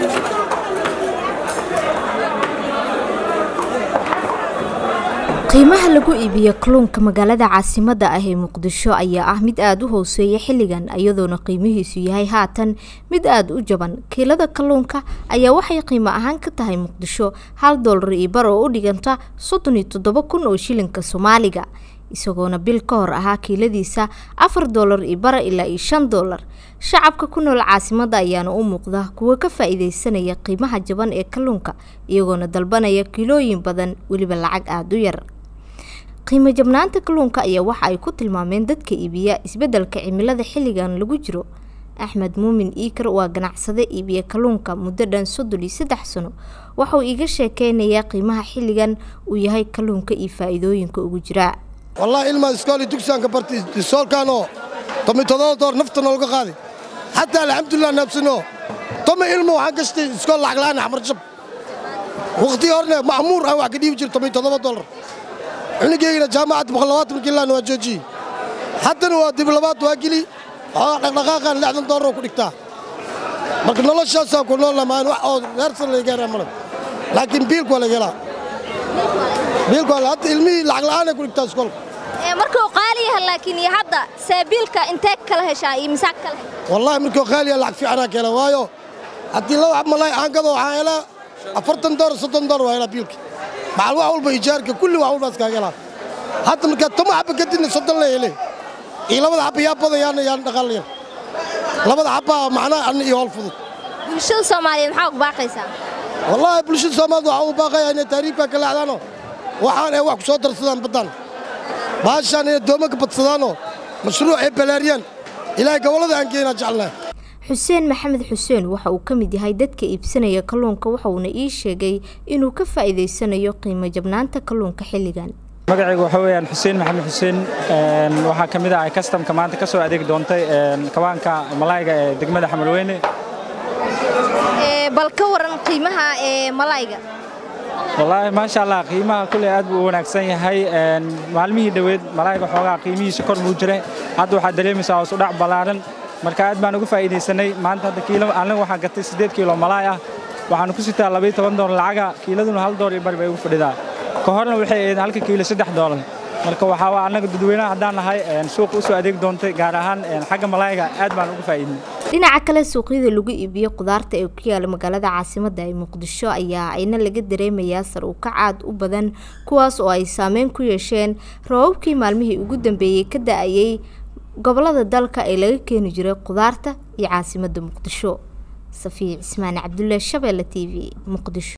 qiimaha lagu iibiyo kalluunka magaalada caasimadda ah ee muqdisho ayaa ah mid aada u hooseeya xilligan iyadoona qiimihiisu yahay haatan mid aada u jaban kiilada kalluunka ayaa waxay qiimo ahaan ka tahay muqdisho hal doolar iyo bar oo u dhiganta soddon iyo toddoba kun oo shilinka soomaaliga isagoona bil ka hor ahaa kiiladiisa afar doolar iyo bara ilaa iyo shan doolar shacabka ku nool caasimadda ayaana u muuqda kuwa ka faa-iideysanaya qiimaha jaban ee kalluunka iyagoona dalbanaya kiilooyin badan weliba lacag aada u yar qiimo jabnaanta kalluunka ayaa waxa ay ku tilmaameen dadka iibiya isbeddelka cimilada xilligan lagu jiro axmed muumin iikar waa ganacsade iibiya kalluunka muddo dhan soddon iyo saddex sano waxauu iiga sheekeynayaa qiimaha xilligan uu yahay kalluunka iyo faa-iidooyinka ugu jiraa wallahi ilmaa iskooli dugsigaanka bartay isoolkaanoo tomi todoba door nafta noolga qaaday xataa alxamdulilah naabsano tomi ilmo waxaan gashtay iskool lacag la'aan axmar jab wakhtigii horne ma'muur aan wax ka dhiibi jiro tomi todoba dollar cunigeygina jaamacadda boqollabaatan kiilaan waa joojiyey haddana waa dib labaad waa geli waxaa dhaqdhaqaaqaan lixdan dollar oo ku dhigtaa marka noloshaasaa ku nool lamaan wax oo reersan laga gaaraa male laakiin biilku waa laga helaa biilku waa hadda ilmihii lacag la'aan ay ku dhigtaa iskoolka markuu qaali yahay laakiin iyo hadda saabiilka intee kala heshaa iyo misaaq kala heshaa wallaahi markuu qaaliya lacag fiicanaa ka hela waayo haddii laba xab malay aan gado waxaan helaa afartan dollar soddon dollar waa helaa biilka macal wax walba ijaarka kulli wax walbaas kaaga helaa hadda markaa toma xabba kadibna soddon la hele iyo labada xabba yaa badan yaana yaan dhaqaal yar labada xabbaa macnaa anna iyo howl fudud bulshada soomaaliyeed maxaa ugu baaqaysaa wallaahi bulshada soomaalida waxaa ugu baaqayaa inay taariifka ka leexdaanoo waxaan ay wax ku soo darsadaan baddaan baashaan inay dooma ka badsadaanoo mashruuc ay balaariyaan ilaahay gobollada aan geynaa jeclnaa xuseen maxamed xuseen waxa uu ka mid yahay dadka iibsanaya kalluunka waxauna ii sheegay inuu ka faa'iidaysanayo qiimo jabnaanta kalluunka xilligan magacaygu waxa weeyaan xuseen maxamed xuseen waxaa ka mid ah kastamka maanta ka soo adeegi doontay kawaanka malayga ee degmada xamalweyne bal ka waran qiimaha ee malayga wallaahi maasha allah qiimaha kulley aad buu u wanaagsan yahay maalmihii dhoweed malayga xoogaa qiimihiisa kor buu jiray hadda waxaad dareemaysaa hoos u dhac ballaaran marka aad baan uga faa'iidaysanay maanta hadda kiilo aniga waxaan gatay siddeed kiilo malaay ah waxaanu ku sitaa labayo toban doolar lacaga kiiladuna hal doolar iyo bari bay ugu fadhidaa ka horna waxay ahayd halka kiilo saddex doolar marka waxaa waa annaga dadweynaha haddaan nahay suuqa u soo adeeg doontay gaar ahaan xagga malayga aad baan uga faa'iidnay dhinaca kale suuqyada lagu iibiyo khudaarta ee ku yaala magaalada caasimadda ee muqdisho ayaa ayna laga dareemayaa sar u kacaad u badan kuwaas oo ay saameyn ku yeesheen rababkii maalmihii ugu dambeeyey ka da-ayay gobolada dalka ee laga keeni jiray khudaarta iyo caasimadda muqdisho safiya cismaan cabdulle shabeelle t v muqdisho